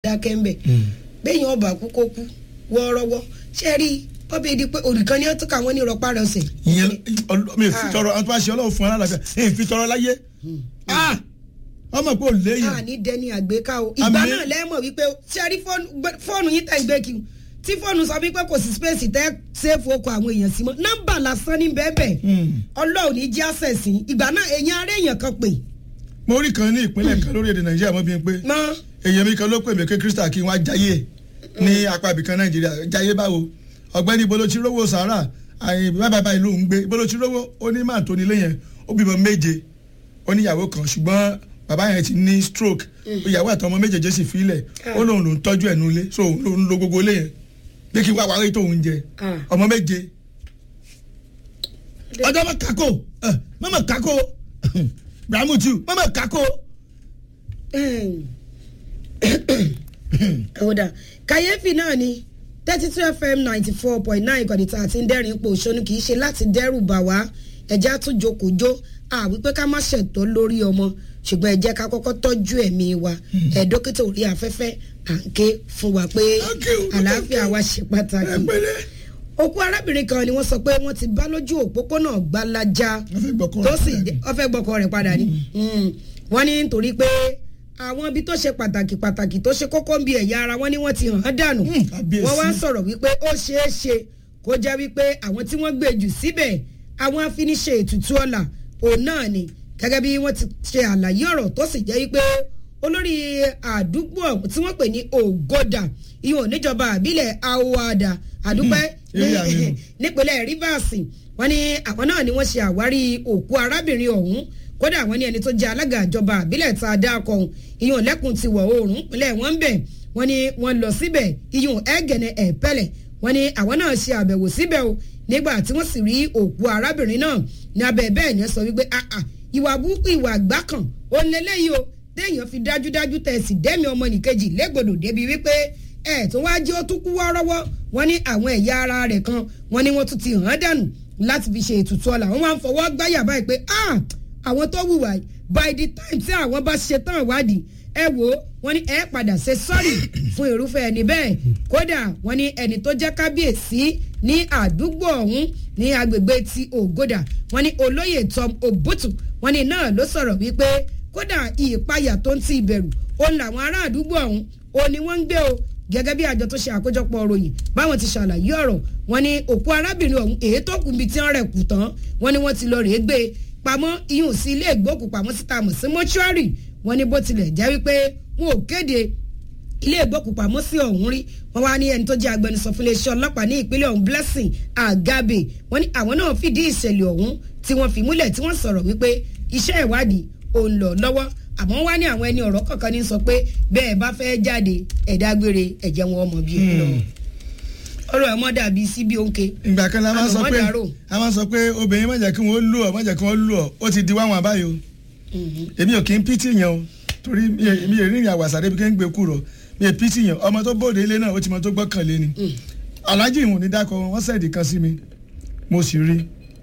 dákẹ́ ńbẹ̀ bẹ́ẹ̀ yẹn ọba kú kó kú wọ́ọ́rọ́wọ́ ṣé rí ọbẹ̀ di pé òrìkan ni wọ́n tún káwọn ní ìrọ̀pá rẹ̀ ọ̀sẹ̀. ìyẹn ọlọ- mi ò fi tọrọ àwọn tó bá ṣe ọlọ́run fún alálàáfíà èyí fi tọrọ láyé Ah! ọmọ pé ò léyìn a ní dẹni àgbéká o ìgbà Àmì- náà lẹ́mọ̀ wípé ṣé rí fóònù gbé- fóònù yín tẹ̀ ń gbé kí o tí fóònù sọ wípé kò sí space tẹ́ sẹ́ẹ̀fù ọkọ̀ àwọn èèyàn sí mọ́ nọ́mbà lásán ní bẹ́ẹ̀bẹ́ Hmm. ọlọ́run ní jẹ́ access yín ìgbà náà èèyàn ará èèyàn kan pè mo rí kan ní ìpínlẹ̀ kan lórí èdè nàìjíríà mọ́ bí n pé mọ́ èèyàn mi kan ló pè mí pé krista kí wọ́n á jayé ní apá ibìkan nàìjíríà jayé báwo ọ̀gbẹ́ni ibo ló ti rówó sàárà àyè bábà báyìí ló ń gbé ibo ló ti rówó ó ní máà tó nílé yẹn ó bímọ méje ó níyàwó kan ṣùgbọ́n bàbá yẹn ti ní stroke ìyàwó àtọmọ méjèèjì sì filẹ̀ ó lóun ló ń tọ́jú ẹ̀ nulẹ̀ so òun ló ń lo gbogbo ilé yẹn pé kí wá wáyé tóun jẹ Ah. ọmọ méje ọjọ́ mọ̀ kákó mọ̀mọ̀ kákó bramutu mọ̀mọ̀ kákó. ọ̀dà kàyéfì náà ni thirty two fm ninety four point nine ìkànnì tá a ti ń dẹ́rìn ipò òṣónú kì í ṣe láti dẹ́rù bà wá ẹ̀já tún jókòó àwípé ká má ṣètò lórí ọmọ ṣùgbọ́n ẹ jẹ́ ká kọ́kọ́ tọ́jú ẹ̀mí wa ẹ̀ dókítà orí afẹ́fẹ́ à ń ké fún wa pé Thank you. àlàáfíà wa ṣe pàtàkì ẹ pẹ̀lẹ́. òkú arábìnrin kan ni wọ́n sọ pé wọ́n ti bá lójú òpópónà gbalaja Wọ́n fẹ́ gbọ́kọ́ tó rẹ̀ sì padà jẹ́- wọ́n fẹ́ gbọ́kọ rẹ̀ padà ni Mm. wọ́n ní nítorí pé àwọn ibi tó ṣe pàtàkì pàtàkì tó ṣe kókó ń bi ẹ̀yà ara wọn ni wọ́n ti hàn án dànù Mm, kábíyèsí. wọ́n wá ń sọ̀rọ̀ wípé ó ṣeé ṣe kó jẹ́ wípé àwọn tí wọ́n gbé jù síbẹ̀ àwọn afiniṣe ètùtù ọ̀la òun náà ni gẹ́gẹ́ bí wọ́n ti ṣe àlàyé ọ̀rọ̀ tó sì jẹ́ wípé olórí àdúgbò ọ̀hún tí wọ́n pè ní ògòdà ìhùn níjọba àbílẹ̀ aoada àdúpẹ́ Mm, eré àmì nù. nípínlẹ̀ rivers wọ́n ní àwọn náà ni wọ́n ṣe àwárí òkú arábìnrin ọ̀hún kódà wọ́n ní ẹni tó jẹ́ alága ìjọba àbílẹ̀ tá a dá akọ ọ̀hún ìyọ̀n lẹ́kùn ti wọ̀ oòrùn ìpínlẹ̀ wọn ń bẹ̀ wọ́n ní wọ́n lọ síbẹ̀ ìyọ̀n ẹ̀gẹ̀nẹ̀ ẹ̀pẹ̀lẹ̀ wọ́n ní àwọn náà ṣe àbẹ̀wò síbẹ̀ o nígbà tí wọ́n sì rí òkú arábìnrin náà ní abẹ́ bẹ́ẹ̀ ni ẹ sọ wípé ah ah ìwà burúkú ìwà àgbá kan ó ń lélẹ́yìí o téèyàn fi dájúdájú tẹ̀ sí dẹ́mi ọmọ nìkejì légbodò débi wípé ẹ̀ tó wá jẹ́ ó tún kú wọ́ọ́rọ́wọ́ wọ́n ní àwọn ẹ̀yà ara rẹ̀ kan wọ́n ní wọ́n tún ti hàn án dànù láti fi ṣe ètùtù ọ̀la wọ́n wá ń fọwọ́ gbáyà báyìí pé ah àwọn tó wùwà yìí by the time tí àwọn bá ṣe tán ìwádìí ẹ wò ó wọ́n ní ẹ padà ṣe sọ́ọ̀rì fún irúfẹ́ ẹni bẹ́ẹ̀ kódà wọ́n ní ẹni tó jẹ́ kábíyèsí ní àdúgbò ọ̀hún ní agbègbè ti ògòdà wọ́n ní olóyè tom obutu wọ́n ní náà ló sọ̀rọ̀ wípé kódà ìpayà tó ń ti ìbẹ̀rù òun làwọn ará àdúgbò ọ̀hún òun ni wọ́n ń gbé o gẹ́gẹ́ bí àjọ tó ṣe àkójọpọ̀ ròyìn báwọn ti ṣàlàyé ọ̀rọ̀ wọn ni òkú arábìnrin ọ̀hún èyí tó kù níbi tí wọ́n rẹ̀ kù tán wọn ni wọ́n ti lọ rèé gbé e pamọ́ iyùn sí ilé ìgbókùpamọ́ síta mọ̀ sí mọ́ṣúárì wọn ni bó tilẹ̀ jẹ́ wípé wọn ò kéde ilé ìgbókùpamọ́ sí ọ̀hún rí wọn wá ní ẹni tó jẹ́ agbẹnusọ fún iléeṣẹ́ ọlọ́pàá ní ìpínlẹ̀ ọ̀hún blessing agabe wọn ní àwọn náà fìdí ìṣẹ̀lẹ̀ ọ̀hún tí wọ́n fi múlẹ̀ tí wọ́n sọ̀rọ̀ wípé iṣẹ́ ìwádìí ò ń lọ lọ́wọ́ àmọ́ wá ní àwọn ẹni ọ̀rọ̀ kọ̀ọ̀kan ní sọ pé bẹ́ẹ̀ bá fẹ́ jáde ẹ̀dágbére ẹ̀jẹ̀ wọn ọmọ bíi lọ. ọ̀rọ̀ ẹ̀ mọ́ dàbí síbi òǹkè. ìgbà kan la máa sọ pé Àlùmọ́dàrò. a máa sọ pé obìnrin má jẹ́ kí wọ́n lù ọ́ má jẹ́ kí wọ́n lù ọ́ ó ti di wáwọn àbáyọ èmi ò kí ń pítì yẹn o torí mi ò mi ò rí ìrìn àwàsà débi kí n gbé kúrò mi ò pítì yẹn ọmọ tó bóde ilé náà ó ti mọ tó gbọ́kànlé ni aláàjì ìwọ̀n ní dákọ̀ wọ́n sẹ̀dí kan sí mi mo sì rí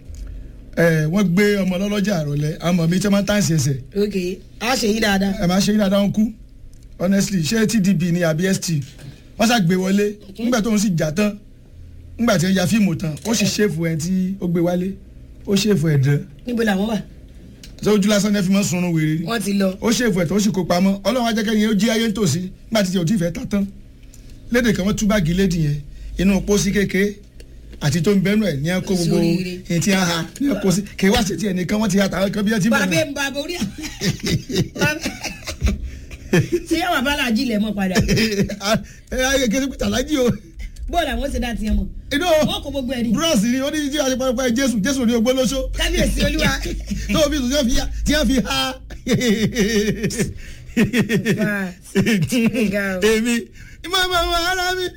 ẹ wọ́n gbé ọmọ lọ́lọ́jà àròlẹ̀ àmọ́ mi tí wọ́n máa ń tàǹsì ẹsẹ̀ ok a ṣe yín dáadáa. ẹ máa ṣe yín dáadáa ń kú honestly ṣé tdb ni àbí st wọ́n ṣàgbé wọlé nígbà tó ń sì jà tán nígbà tí ó ya fíìmù tán ó sì ṣèfù ẹ tí ó gbé wálé ó ṣèfù ẹ dán níbo làwọn wà. tó ojú lásán ní ẹ fi mọ́ sunrun wèrè ni wọ́n ti lọ. ó ṣèfù ẹ tó ó sì kó pamọ́ ọlọ́run ajẹ́kẹ́ yẹn ó jí ayé ń tòsí nígbà tí tí ò tí ì fẹ́ ta tán lédè kan wọ́n tú báàgì lédì yẹn inú pósí kékeré àti tó ń bẹ́nu ẹ̀ ní ẹ kó gbogbo Sóríire. èyí tí a ha ní ẹ kó sí kí wá ṣètì ẹnìkan wọ́n ti ha tàwọn kan bí ẹ ti bàbá bẹ̀rẹ̀ ń ba borí à. ṣé yàrá bá làjí ilẹ̀ mọ́ padà. ẹ ayé kí pété alájí o bóòlù àwọn ṣe dá tiẹ̀ mọ̀. inú wọ́n kó gbogbo ẹ̀ ní. bros ni ó ní tí a ṣe pàápàá jésù jésù ní ogbó lóṣó kábíyèsí olúwa. tó o fi sùn tí wọ́n fi ha Ga o. èmi ìmọ̀ ìmọ̀ ìmọ̀ ara mi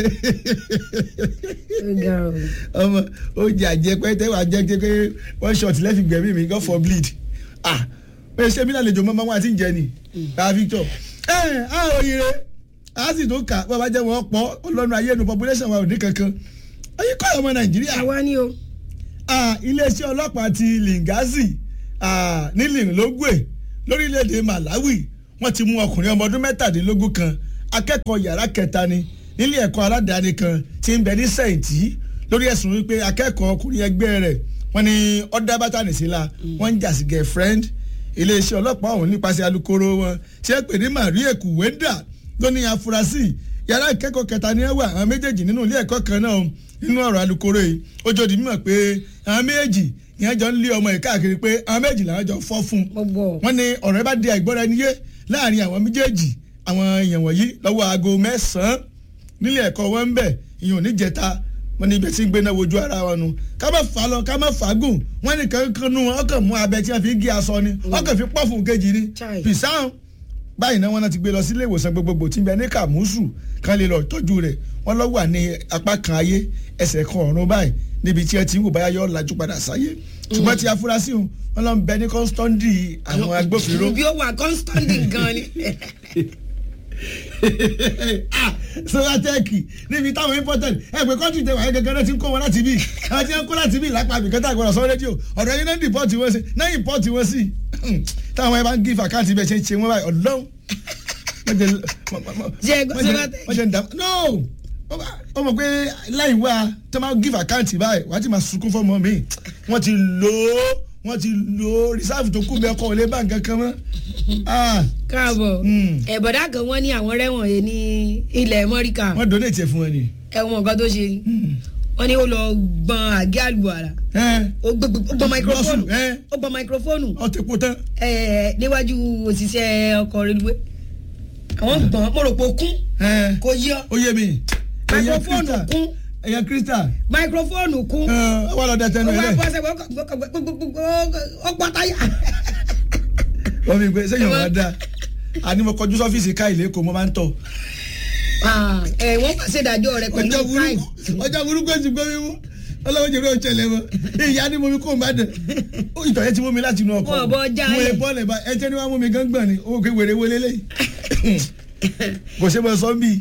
Ga o. ọmọ ó jẹ àjẹpẹ́ tẹ́wọ̀ àjẹpẹ́ pé one shot lẹ́fì gbẹ̀mí mi god for bleed ah pé ṣé mi lálejò mọ́ máa ti ń jẹ ni bá victor ẹ ẹ á òyìnbó a sì tó kà bàbá jẹ́ wọn pọ̀ ọlọ́run ayé nu population wa ò ní kankan ayé kọ́ ọmọ nàìjíríà àwa ni o. Ah, iléeṣẹ́ ọlọ́pàá ti lingazi ah, ní linlogwe lórílẹ̀‐èdè malawi wọ́n ti mú ọkùnrin ọmọ ọdún mẹ́tàdínlógún kan akẹ́kọ̀ọ́ yàrá kẹta ni nílé ẹ̀kọ́ aládàáni kan tí ń bẹ ní sẹ́yìntì lórí ẹ̀sùn wípé akẹ́kọ̀ọ́ ọkùnrin ẹgbẹ́ rẹ̀ wọ́n ní ọ̀dà bátànì síla wọ́n ń jà sí girlfriend iléeṣẹ́ ọlọ́pàá ọ̀hún nípasẹ̀ alukoro wọn tí ẹ pè ní maria kuwenda ló ní afurasí yàrá ìkẹ́kọ̀ọ́ kẹta ni ẹ wà àwọn méjèèjì nínú ilé ẹ̀kọ́ kan náà nínú ọ̀rọ̀ alukoro yìí ó jọ di mímọ̀ pé àwọn méjèèjì ìyẹn jọ ń lé ọmọ yìí káàkiri pé àwọn méjì làwọn jọ fọ́ fún un wọ́n ní ọ̀rọ̀ ẹ bá di àìgbọ́ra ẹni yé láàrin àwọn méjèèjì àwọn èèyàn wọ̀nyí lọ́wọ́ aago mẹ́sàn-án nílé ẹ̀kọ́ wọn ń bẹ̀ ìyẹn ò ní jẹta wọn ní ibẹ̀ tí ń gbé náà wojú ara wọn nu ká má fà á lọ ká má fà á gùn wọn ní kankan nu wọn ọkàn mú abẹ tí wọn fi ń gé aṣọ ni ọkàn fi pọ̀ fún kejì ni pìsàn báyìí náà wọn náà ti gbé lọ sílé ìwòsàn gbogbogbò tí ń bẹ ní kàmúsù kan lè lọ tọ́jú rẹ̀ wọn lọ wà ní apá kan ayé ẹsẹ̀ kan ọ̀run báyìí níbi tí ẹ ti ń wò báyà yọ lajú padà sáyé ṣùgbọ́n ti afurasí wọn wọn lọ ń bẹ ní kọ́ńsítọ́ndì àwọn agbófinró. bí ó wà kọ́ńsítọ́ndì gan ni solatẹ́ẹ̀kì níbi táwọn important ẹgbẹ́ kọ́ńtì tẹ wáyé gẹ́gẹ́ náà ti ń kó wọn láti bí àwọn tí wọ́n kó láti bí lápá àbí kẹta àgbọ̀dọ̀ sọ rédíò ọ̀dọ̀ yín náà ń dìpọ́tì wọn sí náà ìpọ́tì wọn sí táwọn ẹ bá ń gíf àkáǹtì bẹ́ẹ̀ ṣe ń ṣe wọn báyìí ọ̀dọ́n. wọ́n jẹ́ ń dà no ó mọ̀ pé láì wá tó máa gíf àkáǹtì báyìí wàá ti máa sunkún fọ́mọ mi wọ́n ti lò ó wọ́n ti lo rìsáàfù tó kú bẹ́ẹ̀ kọ́ ò lè bá nǹkan kan mọ́. káàbọ̀ ẹ̀bọ̀dá kan wọ́n ní àwọn rẹ́wọ̀n yẹn ní ilẹ̀ mọ́ríkà. wọ́n donate ẹ̀ fún wọn ni. ẹ̀wọ̀n nǹkan tó ṣe wọ́n ní ó lọ gbọ́n àgé àlùbọ̀àrà ó gbọ́n máikrófóònù ó gbọ́n máikrófóònù. ó ti kú tán. níwájú òṣìṣẹ́ ọkọ̀ reluwé àwọn gbọ́n mo rò pé ó kún kò yọ. ó yé mi. máikrófóònù kún ẹ̀yà krista. máikrófóònù kún. wọ́n lọ dẹ́tẹ́ nù ó ilé. wá bọ́ sẹ́wọ̀n ó pọ̀ táyà. wọ́n mi gbé sẹ́yìn ọ̀gá dá àní mo kọjú sọ́fíìsì ká ilé kò mo máa ń tọ̀. ẹ wọ́n pàṣẹ ìdájọ́ rẹ pẹ̀lú ọjọ́ káì. burúkú ọjọ́ burúkú èsì gbọ́ mi mú ọlọ́wọ́ jẹ̀rọ ìṣẹ̀lẹ̀ mọ́ ìyá ni mo mi kó o má dẹ̀ ìtọ̀ yẹn ti mú mi láti inú ọkọ̀ Wọ́n bọ́ já mo lè yẹn. bọ́ọ̀lẹ̀ bá ẹ jẹ́ ni wàá mú mi gángan ni owó kéwèrè wéré wọlé lẹ́yìn kò ṣe mọ sọ́ńbì.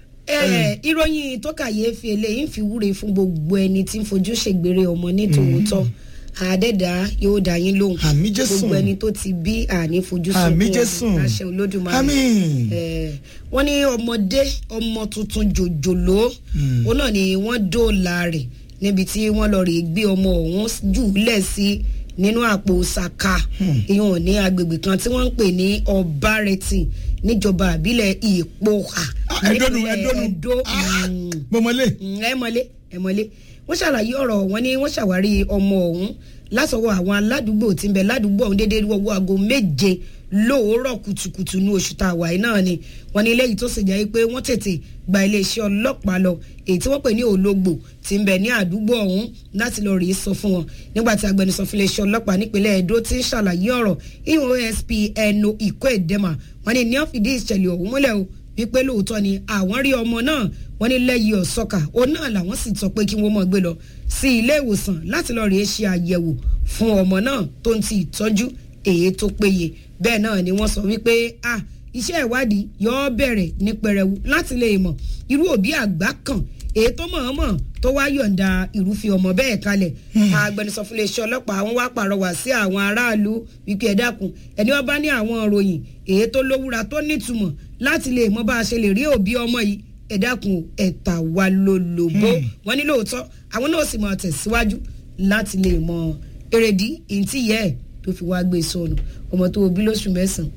ẹ ìròyìn tó kàyéfì eléyìí ń fi wúre fún gbogbo ẹni tí ń fojú ṣègbèrè ọmọ ní tòótọ́ àdẹ́dá yóò dá yín lóhùn Àmín Jésù. gbogbo ẹni tó ti bí àní fojú Àmín sunkún Jésù. ọmọ àṣẹ olódùmarè Àmín. Eh, wọ́n ní ọmọdé ọmọ tuntun jòjòló òun náà ni wọ́n dóòlà rẹ̀ níbi tí wọ́n lọ rè gbé ọmọ ọ̀hún jùlẹ̀ sí nínú àpò saka ìyọ̀n ní agbègbè kan tí wọ́n ń pè ní ọ̀bárẹ̀tì níjọba àbílẹ̀ ìpòhà ẹdọnu nípínlẹ̀ ẹdọnu Ẹdó. Ah, Mm mọmọlé ẹ mọlé ẹ mọlé wọ́n ṣàlàyé ọ̀rọ̀ wọn ni wọ́n ṣàwárí ọmọ ọ̀hún látọwọ́ àwọn aládùúgbò tí ń bẹ ládùúgbò ọ̀hún déédéé wọ́wọ́ aago méje lóòórọ̀ kùtùkùtù ní oṣù tá a wà yìí náà ni wọ́n ní eléyìí tó sì jẹ́ pé wọ́n tètè gba iléeṣẹ́ ọlọ́pàá lọ èyí tí wọ́n pè ní ológbò tí ń bẹ ní àdúgbò ọ̀hún láti lọ rèé sọ fún wọn nígbà tí agbẹnusọ fún iléeṣẹ́ ọlọ́pàá nípínlẹ̀ Ẹdó ti ń ṣàlàyé ọ̀rọ̀ EOSP ẹnu ìkó ìdẹ́mà wọ́n ní ní ọ́fìdí ìṣẹ̀lẹ̀ ọ̀hún múlẹ̀ o wípé lóòótọ́ ni àwọn rí ọmọ náà wọ́n ní lẹ́yìn ọ̀sọ́kà òun náà làwọn sì sọ pé kí wọ́n mọ̀ gbé lọ sí ilé ìwòsàn láti lọ rèé ṣe àyẹ̀wò fún ọmọ náà tó ń ti ìtọ́jú èyí tó péye bẹ́ẹ̀ náà ni wọ́n sọ wípé ah iṣẹ́ ìwádìí yóò bẹ̀rẹ̀ ní pẹrẹwu láti lè mọ̀ irú òbí àgbà kan èyí tó mọ̀ọ́mọ̀ tó wá yọ̀ǹda ìrúfin ọmọ bẹ́ẹ̀ kalẹ̀ agbẹnusọ fún iléeṣẹ́ ọlọ́pàá wọn wá pàrọwà sí àwọn aráàlú wípé ẹ dákun ẹni wọn bá ní àwọn ìròyìn èyí tó lówúra tó nítumọ̀ láti lè mọ bá a ṣe lè rí òbí ọmọ yìí ẹ dákun ẹ̀ta wa lólobó wọn ní lóòótọ́ àwọn náà sì máa tẹ̀síwájú láti lè mọ èrèdí ìntì yẹ ẹ̀ tó fi wá gbé sọnù ọmọ tó bí lóṣù mẹ́sàn-án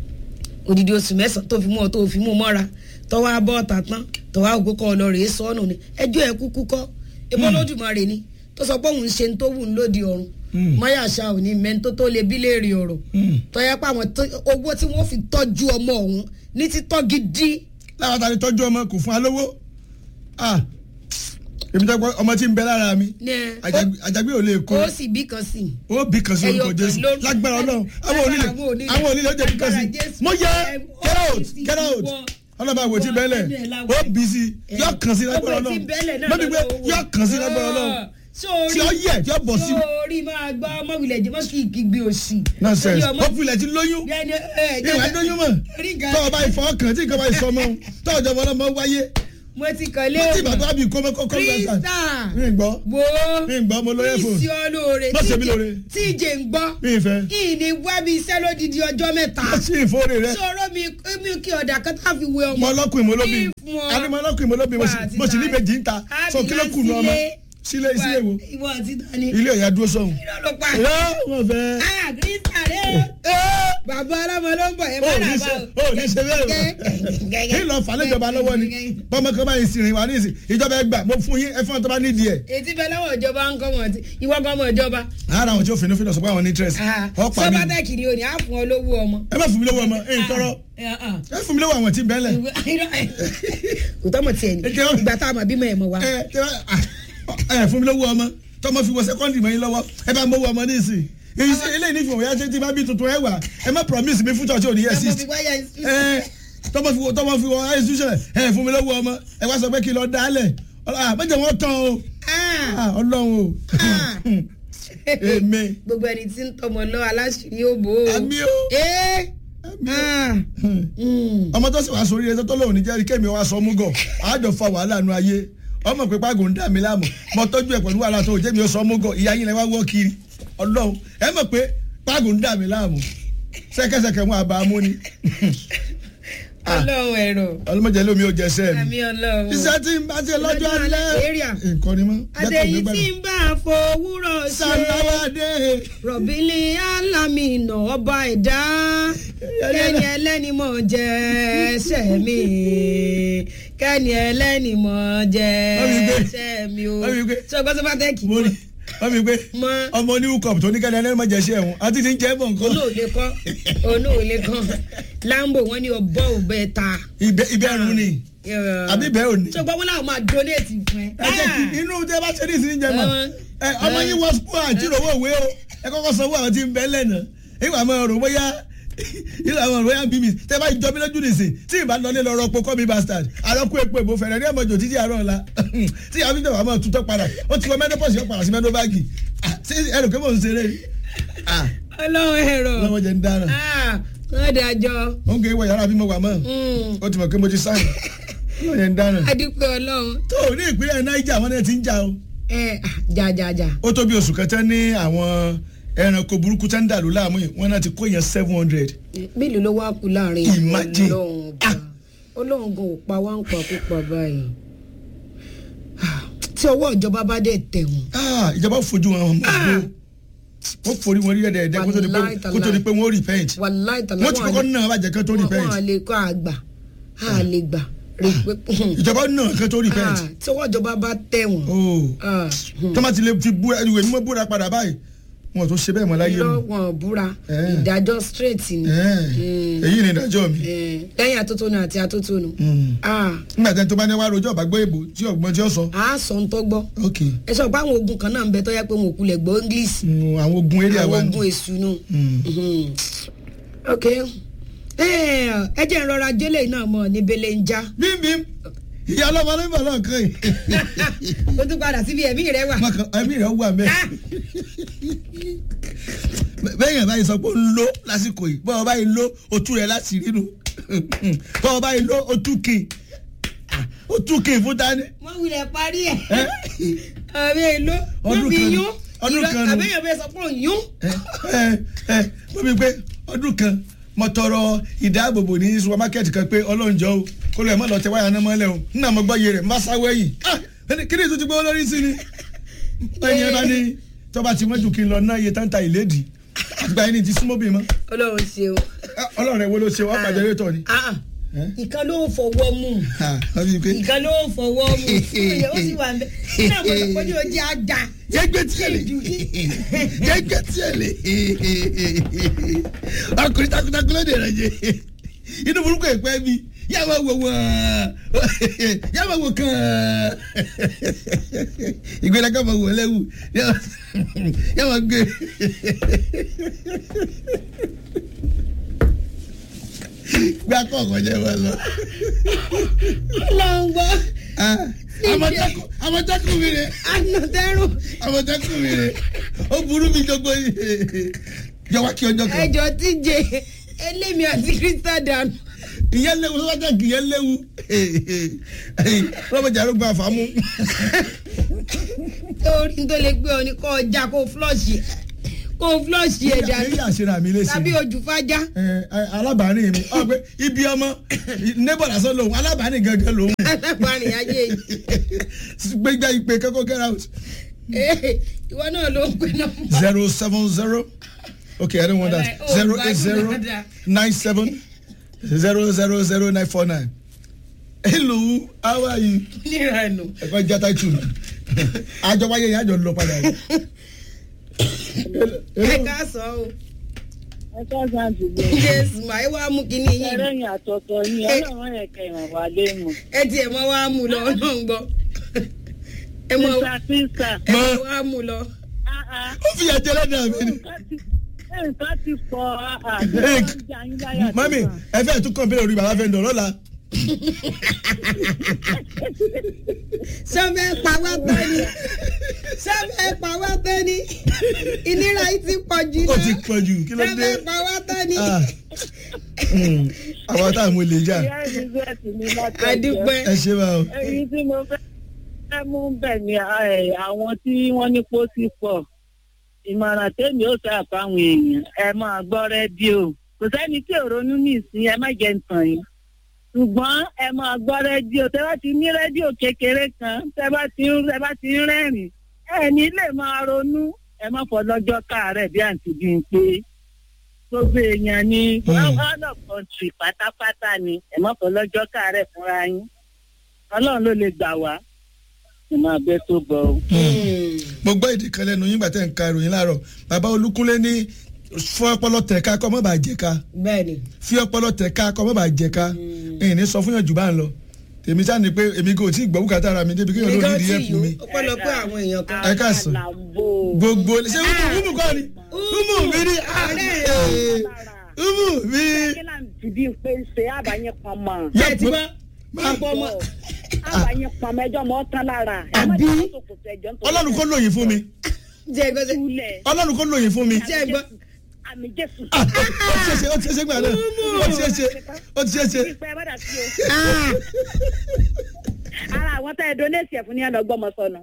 odidi oṣù mẹ́sàn-án tó fi mú ọ tó fi mú ọ mọ́ra tọ́wọ́ abọ́ ọ̀tà tán tọ́wọ́ àgókò kọ́ ọ lọ rèé sọ́nù ni ẹjọ́ ẹ̀ kúkú kọ́ ebó lódùmarè ni tó sọ pé òun ṣe ń tó wù ń lòdì ọ̀run mọ́yà ṣá ò ní mẹ́ni tó tó lè bí léèrè ọ̀rọ̀ tọ́yẹ́ pé àwọn owó tí wọ́n fi tọ́jú ọmọ ọ̀hún ní títọ́ gidi. láwọn ta ni tọ́jú ọmọ kò fún alówó èmi tẹ́ pọ́ ọmọ tí ń bẹ lára mi àjàgbé ò lè kó ó sì bí kan sí. ó bí kan sí orúkọ jésù lágbára ọlọ́run àwọn onílé àwọn onílé ó jẹ́ bí kan sí mo yẹ get out get out ọlọ́ba àwòtí tí bẹ́lẹ̀ ó bí sí yọ kàn sí lágbára ọlọ́run lọ́dún pé yọ kàn sí lágbára ọlọ́run tí ó yẹ tí ó bọ̀ sí. sórí máa gbọ́ ọmọwìlẹ̀ jẹ́ mọ́ kí ìgbé òsì. nonsense populẹ̀ ti lóyún ìwà lóyún mọ̀ tó o bá ìfọ̀ ọkàn tí nǹkan bá ìsọ mọ́ tó o jọba ọlọ́mọ wáyé mo ti kàn lé mo ti bàbá mi kọ́ mẹ́kọ́ kọ́ mẹ́kọ́ krista mi gbọ́ wo mi gbọ́ mo lóye fóònù ìsì olóore Má ṣe mí lóore. tíjè ń gbọ́ mi fẹ́ ìní wábi iṣẹ́ lódìdí ọjọ́ mẹ́ta mo sì ìfowórè rẹ sọ̀rọ̀ mi mi kí ọ̀dà kan tá a fi wé ọmọ mo ọlọ́kùnrin mo lóbi Ìfún ọ. àní mo ọlọ́kùnrin mo lóbi mo sì- Wà á ti mo sì ta- níbejì ń ta so kí ló kù ní ọmọ sílé sílé wo ìwọ àti tani ilé ọ̀yà dúró sọ̀hún. kí ló ló pa ẹ wọ́n fẹ́. ah krista rẹ ẹ bàbá ọlọ́mọ ló ń bọ̀ ẹ ó má ní dà ṣe bá ó ní ṣe bẹ́ẹ̀ o kí lọ fà lẹ́jọba lọ́wọ́ ni bọ́mọ kan báyìí sì rìn wá ní ìsìn ìjọba ẹgbà mo fún yín ẹ fún ọ tó bá nídìí ẹ. ètí bẹ lọ́wọ́ ìjọba ń kọ́ mọ̀ tí ìwọ kọ́ mọ̀ ìjọba ara àwọn tí ó finú finú sọ pé àwọn ní interest ọ pa mí sọ́bátà kiri òní á fún ọ lówó ọmọ. ẹ má fún mi lówó ọmọ ẹ ń tọrọ ẹ fún mi lówó àwọn tí ń bẹ́lẹ̀. kò tọ́mọ̀ tiẹ̀ ni Ẹ jẹ́- ìgbà tá a mọ̀ bímọ ẹ̀ mọ̀ wá. ẹ ẹ ẹ fún mi lówó ọmọ tọmọ fi wọ sẹkọndì mọ yín lọ́wọ́ ẹ bá mọ owó ọmọ ní ìsìn èyí sí eléyìí ní ìfowópamọ́ yá ṣe tí bá bí tuntun ẹ wà ẹ má promise mi fún church òní yẹ ọmọ six fi wáyà ẹ tọmọ fi wọ tọmọ fi wọ institution ẹ fún mi lówó ọmọ ẹ wá sọ pé kí n lọ dálẹ̀ àbẹ̀jẹ̀ wọn tán o Ah, ọlọ́run o Ah. èmi gbogbo ẹni tí ń tọmọ lọ aláṣìírí òbò. àmì o ee àmì o. ah, mm. ọmọ tó sì wá sórí ẹ tó lóun ní jẹ́rìí kémi wá sọ mú gọ̀ àjọ fa wàhálà nu ayé ọmọ pé pàgò ń dà mí láàmú mo tọ́jú ẹ̀ pẹ̀lú wàhálà tó jẹ́mi ó sọ mú gọ̀ ìyá yín lẹ wá wọ́ kiri ọlọ́run ẹ mọ̀ pé pàgò ń dà mí láàmú sẹ́kẹ́sẹ́kẹ́ wọn àbá mú ni ọlọ́run ẹ̀rọ ọlọ́mọdé lómi ò jẹsẹ́ àmì mi ọlọ́run. iṣẹ́ tí ń bá ti lọ́jọ́ Lọ́jọ́ alẹ́ alẹ́, area. nǹkan ni mọ́ adéyí tí ń bá a fowórọ̀ ṣe sàláwádé rọ̀bìlì alámìnà ọba ẹ̀dá kẹ́ni ẹlẹ́ni mọ̀ jẹ́ ẹsẹ̀ mi kẹ́ni ẹlẹ́ni mọ̀ jẹ́ Mọ́mí gbé. ẹsẹ̀ mi o Mọ́mí gbé. ṣé o gbọ́ sọ́pà tẹ́kì mo rí wọ́n mi pé mọ́ ọmọ oníwú kọ̀ọ̀pù tó ní kẹ́ni ẹlẹ́rìí mọ̀ jẹ́sẹ́ ẹ̀hún àti ti ń jẹ́ bọ̀ nǹkan olóòlé kọ́ olóòlé kọ́ lambo wọn ní ọbọ̀ òbẹ ta ibẹ̀ ibẹ̀ ẹ̀rùn ni àbí ibẹ̀ ò ní. ṣé o gbọ́ wọn làwọn máa donate fún ẹ. ẹ jẹ́ kí inú tẹ́ bá ṣe ní ìsinmi jẹ mọ́ ẹ ọmọ yín wọ sukú àjíròwò òwe o ẹ kọ́kọ́ sanwó àwọn tí ń bẹ́ lẹ́nà ìwà máa rò bóyá ìwà máa rò bóyá bíbí tẹ́ bá jọ mí lójú nìsín tí ìbá lọ nílò ọ̀rọ̀ pokọ́ mi bastard àrọ́kú epo èbó fẹ̀rẹ̀ ní ẹ̀mọ́jọ títí àárọ̀ ọ̀la tí àwọn ìjọba máa tutọ́ padà ó ti wọ mẹ́nọ́pọ̀sì yọ padà sí mẹ́nọ́báàgì ṣé ẹrù pé mò ń ṣeré Ah, ọlọ́run ẹ̀rọ lọ́wọ́ jẹ́ ń dára Ah, wọ́n dájọ́ ó ń gé ìwọ yàrá bí mo wà mọ́ Mm. ó ti mọ̀ pé mo ti sáyìn lọ́wọ́ jẹ́ ń dára adúpẹ́ ọlọ́run tó ní ìpínlẹ̀ Niger wọn náà ti ń jà o ẹ ah, jàjàjà ó tó bí oṣù kẹtẹ ní àwọn ẹranko burúkú tẹ́ ń dàlú láàmú yìí wọ́n náà ti kó yẹn seven hundred. mélòó ló wá kú láàrin Imagine. ọlọ́run ọba ọlọ́run gan ò pa wá ń pa púpọ̀ báyìí Ah, tí ọwọ́ ìjọba bá dẹ̀ tẹ̀ wọ́n ìjọba fojú wọn mọ̀ bó wọ́n forí wọn rí ẹ̀dẹ̀ ẹ̀dẹ̀ kó tó di pé- Wàláì tàláì. kó tó di pé wọ́n repent wàláì tàlá wọ́n ti kọ́kọ́ náà bàjẹ́ kán tó repent wọn lè kọ́ àgbà á lè gbà rè pé ìjọba náà kán tó repent Ah, tí ọwọ́ ìjọba bá tẹ̀ wọ́n Oh. ah, hmm. tọ́mà ti lè fi búra ìwé mímọ́ búra padà báyìí wọn ò tó ṣe bẹ́ẹ̀ mọ́ láyé irọ́ mu wọn búra Eh. ìdájọ́ straight ni Eh, Mm. èyí ni ìdájọ́ mi Eh, lẹ́yìn atótónu àti atótónu Mm. Ah, nígbà tí ẹni tó bá ní wá rojọ́ ọ̀bá gbọ́ èbò tí ọ̀gbọ́n tí ó sọ a sọ ń tọ́gbọ́ ok ẹ sọ pé àwọn ogun kan náà ń bẹ tó yẹ pé wọn ò kulẹ̀ gbọ́ english Mm, àwọn ogun eré àwọn àwa ogun èṣù nù. Mm. Mhm. ok Eh, ẹ jẹ́ ìrora jẹ́lẹ̀ náà mọ̀ ní bẹ́lẹ̀ ń já bímbím ìyá ọlọ́mọ ló ń bọ̀ lọ́ọ̀kan yìí ó tún padà síbi ẹ̀mí rẹ wà. Mọ̀kàn ẹ̀mí rẹ̀ wà mẹ́. Ah, bẹ́ẹ̀ yẹn báyìí sọ pé ó ń lo lásìkò yìí bọ́ọ̀ báyìí lo otu rẹ̀ láti rí nu bọ́ọ̀ báyìí lo otu kì otu kì fún tani. wọ́n wulẹ̀ parí ẹ̀. Eh? àbí èlò wọ́n Ọdún fi kan ni. yún Ọdún kan ni. àbẹ́yẹ̀ bẹ́ẹ̀ sọ pé òun yún. ẹ ẹ ẹ mo bí pé ọdún kan mo tọrọ ìdáàbòbò ní supermarket kan pé ọlọ́njọ́ o kó lè má lọ tẹ wáyà náà mọ́lẹ̀ o nínú àmọ́ gbọ́ iye rẹ̀ má sáwọ́ ẹ̀yìn ah ẹni kí ni ìtútù gbọ́ lórí sí ni. ẹ̀yin ẹ bá ní tọ́ba ti mọ́jú kí n lọ ná iye táǹtà ìlédìí àgbà yẹn ni ti súnmọ́ bí mọ́ ọlọ́run ṣeun. ọlọ́run ẹ̀ wo ló ṣe wọ́n pàjẹ́ rétọ̀ ni. Ah, Eh? ìkan ló ń fọwọ́ mú Ah, wọ́n fi pé ìkan ló ń fọwọ́ mú ó sì wà ń bẹ nínú àwọn ọ̀pọ̀lọpọ̀ ojú ajá. jẹgbẹ tiẹ le jẹgbẹ tiẹ le ọkùnrin takuntakun ló dé rẹ inú burúkú ẹ̀pẹ́ mi yà máa wò wọ́n yà máa wò kàn ìgbéraga máa wò lẹ́wù yà máa gbé. gbé akọ ọkọ jẹ wọn lọ. ọlọ́run gbọ́ àmọ̀tẹ́kùn àmọ̀tẹ́kùn mi rè ànàtẹ́rù àmọ̀tẹ́kùn mi rè ó burú mi jọgbó yìí jọ wá kí ọjọ́ kan ẹjọ́ tíje elémi àti krista dànù ìyẹn léwu sọ́jà kì ìyẹn léwu rọ́bìjà ló gba àfàmú. torí tó lè gbé ọ ní kó ọjà kó flọ́ọ̀ṣì kó flọ́ọ̀ṣì ẹ̀ dànù ilé àṣírà mi lè tàbí ṣe ojú fájá. alábàárìn mi ọ pé ibi ọmọ neighbor lásán lòun alábàárìn gangan lòun alábàárìn ayé yìí gbẹgbẹ ìpè kẹ́kọ̀ọ́ get out Eh, ìwọ náà ló ń pè nọ́mbà. zero seven zero okay I don't want that Oh, zero eight zero gbádùn nine seven zero zero zero nine four nine hello how are you nírànú. ẹ̀kọ́ jata tù mí àjọ wáyé yẹn àjọ lọ padà yìí. ẹ ká sọ o ẹ káàsán àdúgbò jésù máa wá mú kinní yìí ẹlẹ́yìn àtọ̀tọ̀ yín ọlọ́run ẹ̀kẹ́ ìrànwá lé mu. ẹ tiẹ̀ mọ́ wá mú lọ náà ń gbọ́ ẹ mọ́ sísà sísà ẹ mọ́ wá mú lọ. ó fi ẹ̀jẹ̀ lẹ́dàá mi ni. nǹkan ti pọ̀ Hey, àdúgbò mami ẹ fẹ́ tún kàn bẹ́ẹ̀ orí bàbá fẹ́ ń dọ̀ lọ́la. sọ́fẹ́ pa wá tán ni sọ́fẹ́ pa wá tán ni ìnira yìí ti pọ̀ jù ó náà ti pọ̀ jù kí ló dé. sọ́fẹ́ pa wá tán ni. Ah. Mm. àwọn táwọn olè jà ìyá elizabeth ní láti àdúpẹ́ ẹ ṣe bá o. èyí tí mo fẹ́ fẹ́ mú bẹ̀ ni ẹ, àwọn tí wọ́n ní pósí pọ̀ ìmọ̀ràn tèmi ó sọ àfáwọn èèyàn ẹ máa gbọ́ rédíò kò sẹ́ni tí ò ronú ní ìsìn ẹ má jẹ́ ntàn yín ṣùgbọ́n ẹ máa gbọ́ rédíò tẹ́ bá ti ní rédíò kékeré kan tẹ́ bá ti ń tẹ́ bá ti ń rẹ́rìn ẹ ní lè máa ronú ẹ má fọ lọ́jọ́ káàárẹ̀ bí àǹtí bí n pé gbogbo èèyàn ni Hmm. all of country pátápátá ni ẹ má fọ lọ́jọ́ káàárẹ̀ fúnra yín ọlọ́run ló lè gbà wá ẹ máa bẹ́ tó bọ̀ ọ́. mo gbọ́ èdè kan lẹ́nu yín gbàtẹ́ ń ka ìròyìn láàárọ̀ bàbá olúkúnlé ní fún ọpọlọ tẹ̀ka kọ́ mọ́ bàá jẹ̀ka bẹ́ẹ̀ ni fi ọpọlọ tẹ̀ka kọ́ mọ́ bàá jẹ̀ka ẹ̀yìn ní sọ fún yàn jù bá ń lọ tèmi sáà ni pé èmi kò tí ì gbọ́ bùkátà ara mi débi kéèyàn ló nǹkan ní tí ìdí ẹ̀fún yòó mi ọ̀pọ̀lọpọ̀ àwọn èèyàn kan. Ẹ káàsán. Àlàbò. gbogbo ṣé umu umu kọ́ ni umu mi ni ah, Ọ̀rẹ́ eh, umu mi kí là ń dìbí pé ṣe àbáyé kan mọ́ ẹ ti bá máa pọ̀ mọ́ àbáyé kan mẹ́jọ mọ́ tán lára ẹ má Àbí? jẹ́ kó kò tẹ̀jọ́ nítorí ọlọ́run kó lóyìn fún mi jẹ́ gbọ́dọ̀ túlẹ̀ ọlọ́run kó lóyìn fún mi jẹ́ gbọ́. àmì jésù. Ah, ó ti ṣe ṣe ó ti ṣe ṣe gbà náà ó ti ṣe ṣe ó ti ṣe ṣe ìpẹ́ ẹ bá dà sí o. ara àwọn tá ẹ donate ẹ̀ fún ní ẹ̀ lọ́gbọ́mọ sọnù.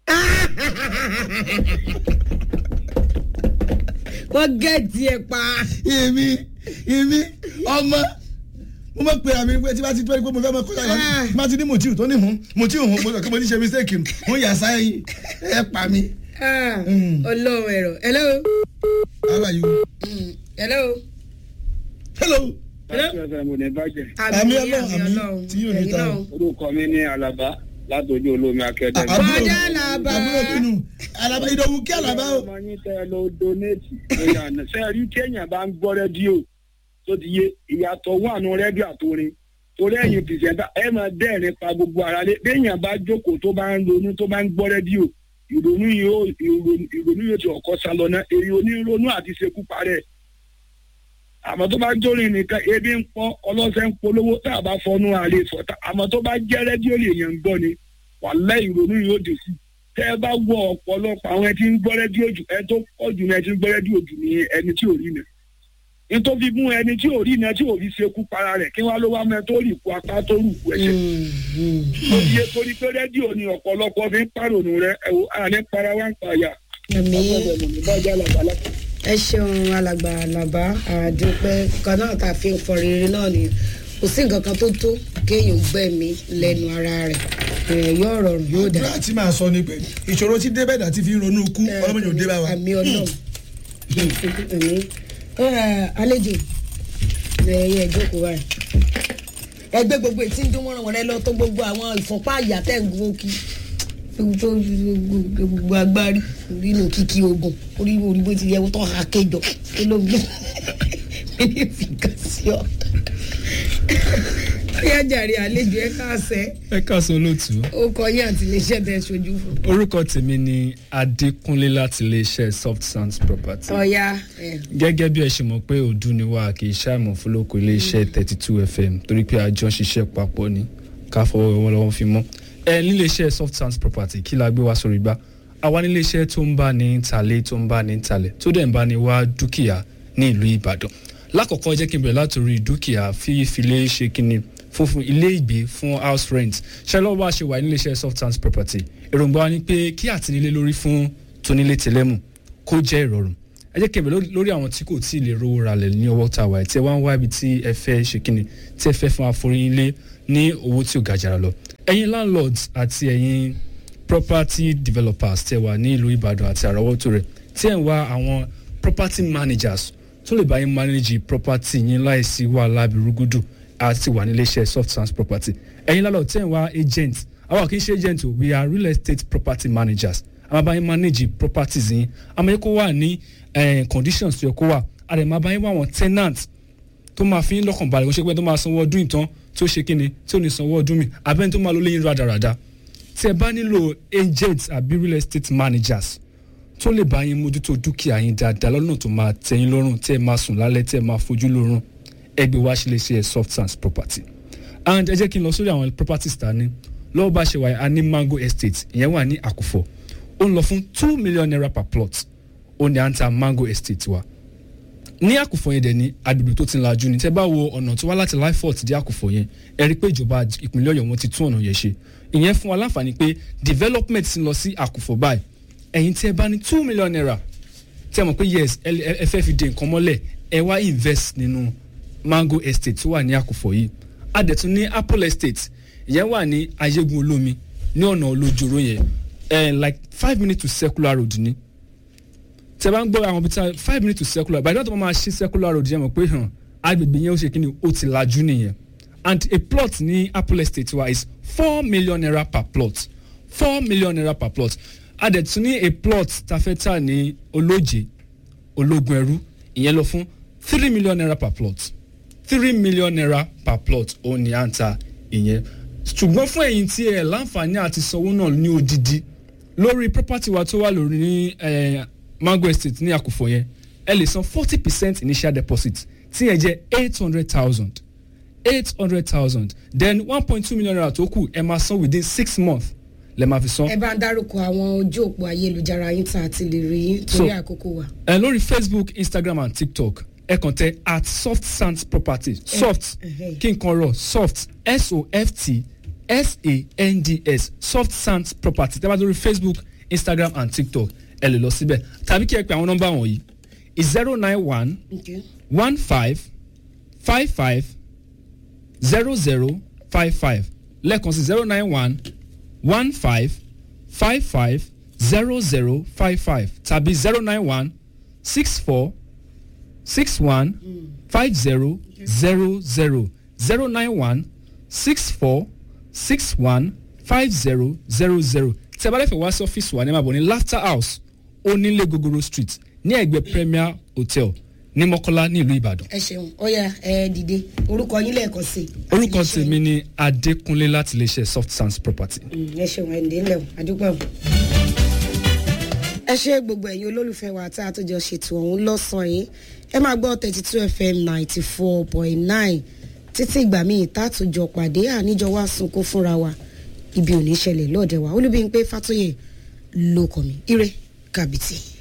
wọ́n gẹ̀ẹ́tì ẹ̀ pa. èmi èmi ọmọ mo mọ̀ pé àmì pé tí bá ti tó ẹni pé mo fẹ́ mọ kọ́lá Ah. ìwádìí má ti ní mùtíù tó ní mú mùtíù hùn mo sọ pé mo ti ṣe mistake mo yà sáyìn ẹ pa mi. Ah, Mm. ọlọ́run ẹ̀rọ hello how are you. Mm, hello. hello. láti ọ̀sẹ̀ mo ní bàjẹ́. Àmì Ọlọ́run, àmì tí yóò ní ẹ̀yin ta náà. o. orúkọ mi ní alaba látọjú olómi akẹ́dẹ́. àbúrò Bọ́dá làbá. àbúrò bínú alaba ìdòwú kí alaba o. ọmọ yín tẹ lọ donate ìyànà sẹ́ẹ̀rí téèyàn bá ń gbọ́ rédíò tó ti yé ìyàtọ̀ wà nù rédíò àtòrin torí ẹ̀yin pìrìsẹ́ńtà ẹ máa dẹ́rìn pa gbogbo ara lé béèyàn bá jókòó tó bá ń ronú tó bá ń gbọ́ rédíò ìrònú yóò ìrònú ìrònú yóò ti ọ̀kọ́ sá lọ náà èyí onírònú àti ṣekú parẹ́ àmọ́ tó bá jórin nìkan ebi ń pọ́ ọlọ́sẹ̀ ń polówó tá a bá fọnú àlè fọ́tà àmọ́ tó bá jẹ́ rédíò lè yàn ń gbọ́ ni wàhálà ìrònú yóò dé sí tẹ́ ẹ bá wọ ọ̀pọ̀lọpọ̀ àwọn ẹtí ń gbọ́ rédíò jù ẹ tó pọ̀ jù ní ẹtí ń gbọ́ rédíò jù ní ẹni tí ò rí nà nítorí mú ẹni tí ò rí nà tí ò rí ṣekú para rẹ̀ kí wọ́n ló wá mẹ́ tó rì kú apá tó rù kú ẹsẹ̀ tó yẹ torí pé rédíò ni ọ̀pọ̀lọpọ̀ fi ń pàrònú rẹ ẹ̀wò àní para wá ń pààyà àmì bájá làbálà. ẹ ṣeun alàgbà àlàbá àdúpẹ́ kan náà tá a fi ń fọ rere náà nìyẹn kò sí nǹkan kan tó tó kéèyàn gbẹ̀mí lẹ́nu ara rẹ̀ ẹ̀ yóò rọrùn yóò dá. àdúrà tí màá sọ ni pé ìṣòro tí débẹ̀dà ti fi ń ronú kú ọlọ́mọdé ò dé bá wa. àmì ọlọ́run àmì ẹ, àlejò ẹ̀yẹ ìjókòó báyìí ẹgbẹ́ gbogbo ètí ń dún wọ́n wọ́n rẹ lọ tó gbogbo àwọn ìfọ̀npá àyà tẹ̀ ń gun kí tó gbogbo agbárí nínú kíkí ogun orí orí bó ti yẹ wọ́n tó ha kéjọ kí ló ń gbé ní ìfìkà sí ọ. ó yá jàre àlejò ẹ káàsẹ́ ẹ káàsán olóòtú ó kọ yín àti iléeṣẹ́ tẹ ṣojú fún. orúkọ tèmi ni adékúnlé láti iléeṣẹ́ soft sounds property ọ̀ya ẹ̀ gẹ́gẹ́ bí ẹ ṣe mọ̀ pé òdu ni wá kì í ṣàìmọ̀ fúlọ́kọ iléeṣẹ́ thirty two fm torí pé àjọ ń ṣiṣẹ́ papọ̀ ni ká fọwọ́ wọn lọ́wọ́ fi mọ́ ẹ níléeṣẹ́ soft sounds property kí la gbé wá sórí gbá àwa níléeṣẹ́ tó ń bá ní talé tó ń bá ní talẹ̀ tó dẹ̀ ń bá ní wá dúkìá ní ìlú ìbàdàn lákọ̀ọ́kọ́ jẹ́ kí n bẹ̀rẹ̀ látòrí dúkìá fífilé ṣe kíni fún fún ilé ìgbé fún house rent ṣe lọ́wọ́ bá ṣe wà nílé iṣẹ́ soft hands property èròǹgbà wa ni pé kí àtìnílé lórí fún tónílé tẹlẹ́mù kó jẹ́ ìrọ̀rùn ẹ jẹ́ kí n bẹ̀rẹ̀ lórí- lórí àwọn tí kò tí ì lè rówó ralẹ̀ ní ọwọ́ tá a wà tí ẹ wá ń wá ibi tí ẹ fẹ́ ṣe kíni tí ẹ fẹ́ fún àforíyìnlé ní owó tí ò ga jàrà lọ ẹ̀yin landlords àti ẹ̀yin property developers tẹ wà ní ìlú ìbàdàn àti àrọ́wọ́tò rẹ̀ tí ẹ̀ ń wá àwọn property managers tó lè bá yín manage property yín láìsí wàhálà bìrúgùdù àti wà nílé iṣẹ́ soft trans property ẹ̀yin landlord tí ẹ̀ ń wá agent àwọn kì í ṣe agent o we are real estate property managers àwọn bá yín manage properties yín àmọ́ yín kó wà ní eh, conditions tó yẹ kó wà àdè máa bá yín wá àwọn tenant tó máa fi ń lọ́kàn balẹ̀ kó ṣe pé tó máa sanwó ọdún ìtàn tí ó ṣe kíni tí ò ní sanwó ọdún mi abẹ́ni tó máa lọ léyìn rádaràda tí ẹ bá nílò agents àbí real estate managers tó lè bá yín mójútó dúkìá yín dáadáa lọ́nà tó máa tẹ́yìn lọ́rùn tí ẹ máa sùn lálẹ́ tí ẹ máa fojú lórun ẹgbẹ́ wa ṣe lè ṣe soft sands property and ẹ jẹ́ kí n lọ sórí àwọn properties ta ní lọ́wọ́ bá ṣe wà a ní mango estate ìyẹn wà ní àkùfọ̀ ó ń lọ fún two million naira per plot ó ní à ń ta mango estate wa ní àkùfọ̀ yẹn dẹ̀ ní agbègbè tó ti ń lajú ni tẹ́ bá wo ọ̀nà tó wá láti lifefort dé àkùfọ̀ yẹn ẹ rí i pé ìjọba ìpínlẹ̀ ọ̀yọ́ wọn ti tún ọ̀nà yẹn ṣe ìyẹn fún wa láǹfààní pé development ti ń lọ sí àkùfọ̀ báyìí ẹ̀yin tí ẹ bá ní two million naira tí ẹ mọ̀ pé yes ẹ ẹ- ẹ fẹ́ fi de nǹkan mọ́lẹ̀ ẹ wá invest nínú mango estate tó wà ní àkùfọ̀ yìí a dẹ̀ tún ní apple estate ìyẹn wà ní ayégun olómi ní ọ̀nà olójoro yẹn ẹ like five minutes to circular road ni tẹ bá ń gbọ́ àwọn bíi five minutes to circular by the time wọ́n máa ṣí circular road yẹn mọ̀ pé hàn agbègbè yẹn ó ṣe kí ni ó ti lajú nìyẹn and a plot ní apple estate wa is four million naira per plot four million naira per plot a dẹ̀ tún ní a plot tafẹ́tà ní olóje ológun ẹrú ìyẹn lọ fún three million naira per plot three million naira per plot òun ni à ń ta ìyẹn ṣùgbọ́n fún ẹ̀yin tí ẹ̀ láǹfààní àti sanwó náà ní odidi lórí property wa tó wà lórí ní eh, mango estate ní àkùfọ̀ yẹn ẹ lè san forty percent initial deposit tí yẹn jẹ́ eight hundred thousand eight hundred thousand then one point two million naira tó kù ẹ máa san within six months lẹ máa fi san. ẹ bá ń dárúkọ àwọn ojú òpó ayélujára yín tá a ti lè rí yín torí So- àkókò wa. ẹ lórí facebook instagram and tiktok ẹ kàn tẹ at soft sands property soft ẹhẹ́. kí n kan rọ soft s-o-f-t s-a-n-d-s soft sands property tẹ́ bá lórí facebook instagram and tiktok ẹ lè lọ síbẹ̀ tàbí kí ẹ pe àwọn nọ́mbà wọ̀nyí zero nine one Okay. one five five five zero zero five five lẹ́ẹ̀kan sí zero nine one one five five five zero zero five five tàbí zero nine one six four six one five zero zero zero zero nine one six four six one five zero zero zero tí a bá lẹ́fẹ̀ẹ́ wá sí ọ́fíìsì wa ní màbọ̀ ní laughter house onílé gogoro street ní ẹ̀gbẹ́ premier hotel ní mọ́kọ́lá ní ìlú ìbàdàn. ẹ ṣeun ọyà ẹ dìde orúkọ yín lẹ́ẹ̀kan sí i. àti orúkọ iléeṣẹ́ tèmi ni adékúnlé láti iléeṣẹ́ soft sands property. yín. ẹ ṣeun ẹ ǹdẹ́ ńlẹ̀ o àdúgbò. ẹ ṣe gbogbo ẹ̀yin olólùfẹ́ wa tá a tó jọ ṣètò ọ̀hún lọ́sàn-án yìí ẹ máa gbọ́ thirty two fm ninety four point nine títí ìgbà míì tá a tó jọ pàdé àníjọ wá sunkún fúnra wa ibi ò ní ṣẹlẹ̀ lọ́ọ̀dẹ̀ wa olúbíyìn pé fàtóyè ló kọ̀ mí ire kàbìtì.